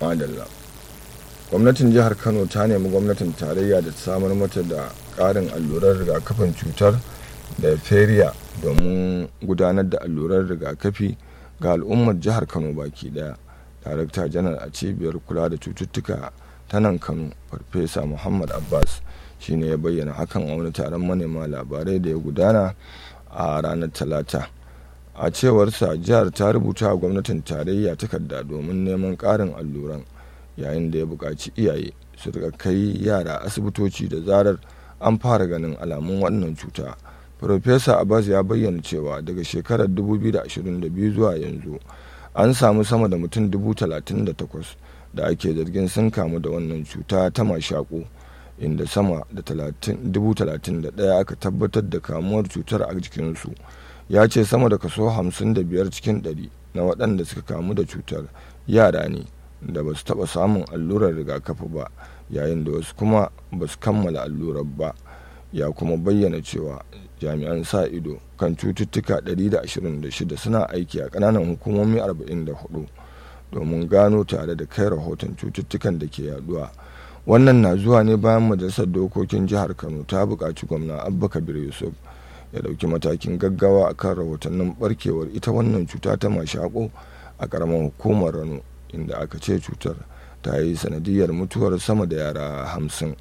madalla gwamnatin jihar kano ta nemi gwamnatin tarayya da ta samar mata da ƙarin allurar rigakafin cutar diphtheria domin gudanar da allurar rigakafi ga al'ummar jihar kano baki daya darakta janar a cibiyar kula da cututtuka ta nan kano farfesa muhammad abbas shine ya bayyana hakan a wani taron manema labarai da ya gudana a ranar talata a cewarsa jihar ta rubuta a gwamnatin tarayya takarda domin neman ƙarin alluran yayin da ya buƙaci iyaye su rika kai yara asibitoci da zarar an fara ganin alamun wannan cuta Profesa Abbas ya bayyana cewa daga shekarar 2022 zuwa yanzu an samu sama da mutum 38,000 da ake zargin sun kamu da wannan cuta ta mashaƙo inda sama da 31,000 aka tabbatar da kamuwar cutar a jikinsu ya ce sama da kaso 55 cikin 100 na waɗanda suka kamu da cutar yara ne da ba su taɓa samun allurar rigakafi ba yayin da wasu kuma ba su kammala allurar ba ya kuma bayyana cewa jami'an sa ido kan cututtuka 126 suna aiki a ƙananan hukumomi 44 domin gano tare da kai rahoton cututtukan da ke yaduwa wannan na zuwa ne bayan majalisar dokokin jihar kano ta buƙaci gwamna abba kabir yusuf ya ɗauki matakin gaggawa a kan rahotannin barkewar ita wannan cuta ta mashaƙo a ƙaramin hukumar rano inda aka ce cutar ta yi sanadiyar mutuwar sama da yara hamsin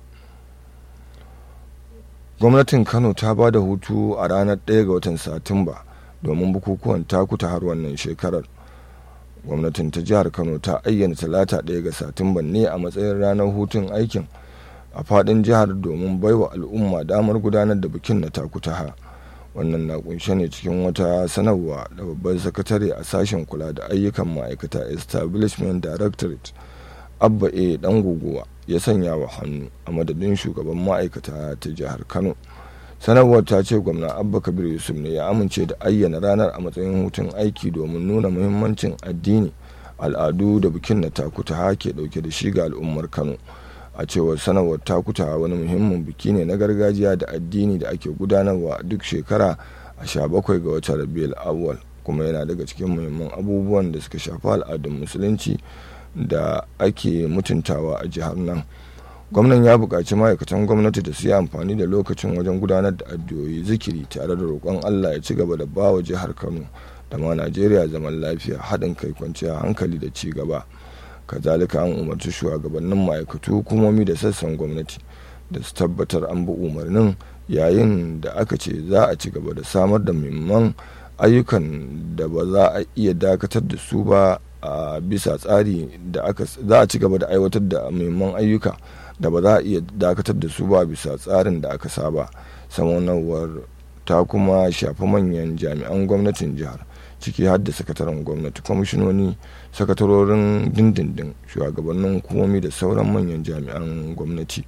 gwamnatin kano ta ba da hutu a ranar 1 ga watan satumba domin bukukuwan takuta har wannan shekarar gwamnatin ta jihar kano ta ayyana talata 1 ga satumba ne a matsayin ranar hutun aikin a fadin jihar domin baiwa al'umma damar gudanar da bikin na takutaha wannan na kunshe ne cikin wata sanarwa da babban sakatare a sashen kula da ayyukan ma'aikata establishment directorate abba a dan guguwa ya sanya wa hannu a madadin shugaban ma'aikata ta jihar kano sanarwar ta ce gwamna abba kabir yusuf ne ya amince da ayyana ranar a matsayin hutun aiki domin nuna muhimmancin addini al'adu da bikin na takuta ke dauke da shi ga al'ummar kano a cewar sanarwar takuta wani muhimmin biki ne na gargajiya da addini da ake gudanarwa duk shekara a sha bakwai ga watan rabiul awwal kuma yana daga cikin muhimman abubuwan da suka shafi al'adun musulunci da ake mutuntawa a jihar nan gwamnan ya buƙaci ma'aikatan gwamnati da su yi amfani da lokacin wajen gudanar da addu'o'i zikiri tare da roƙon allah ya ci gaba da ba wa jihar kano da ma najeriya zaman lafiya haɗin kai kwanciya hankali da ci gaba kazalika an umarci shugabannin ma'aikatu hukumomi da sassan gwamnati da su tabbatar an bi umarnin yayin da aka ce za a ci gaba da samar da muhimman ayyukan da ba za a iya dakatar da su ba a bisa tsari da aka za a ci gaba da aiwatar da muhimman ayyuka da ba za a iya dakatar da su ba bisa tsarin da aka saba samanawar ta kuma shafi manyan jami'an gwamnatin jihar ciki har da sakataren gwamnati kwamishinoni sakatarorin dindindin shugabannin hukumomi da sauran manyan jami'an gwamnati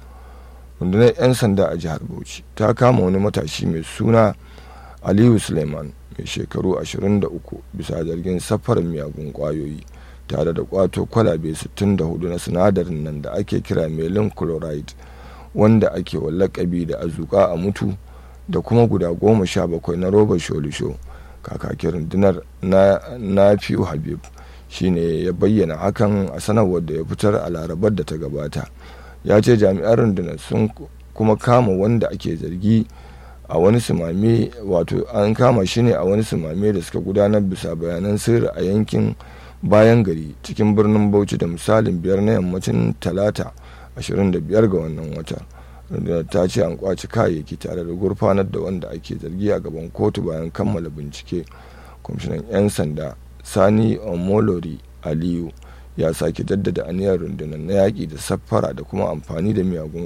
rundunar 'yan sanda a jihar bauchi ta kama wani matashi mai suna aliyu suleiman mai shekaru 23 bisa zargin safarar miyagun kwayoyi tare da kwato kwalabe 64 na sinadarin nan da ake kira melin chloride wanda ake wa lakabi da azuka a mutu da kuma guda goma sha bakwai na robar sholisho kakakin rundunar na nafiu habib shine ya bayyana hakan a sanarwar da ya fitar a larabar da ta gabata ya ce jami'an rundunar sun kuma kama wanda ake zargi a wani sumame wato an kama shi ne a wani sumame da suka gudanar bisa bayanan sirri a yankin bayan gari cikin birnin bauchi da misalin biyar na yammacin talata 25 ga wannan wata rundunar ta ce an kwaci kayayyaki tare da gurfanar da wanda ake zargi a gaban kotu bayan kammala bincike kwamishinan 'yan sanda sani omolori aliyu ya sake jaddada aniyar rundunar na yaƙi da saffara da kuma amfani da miyagun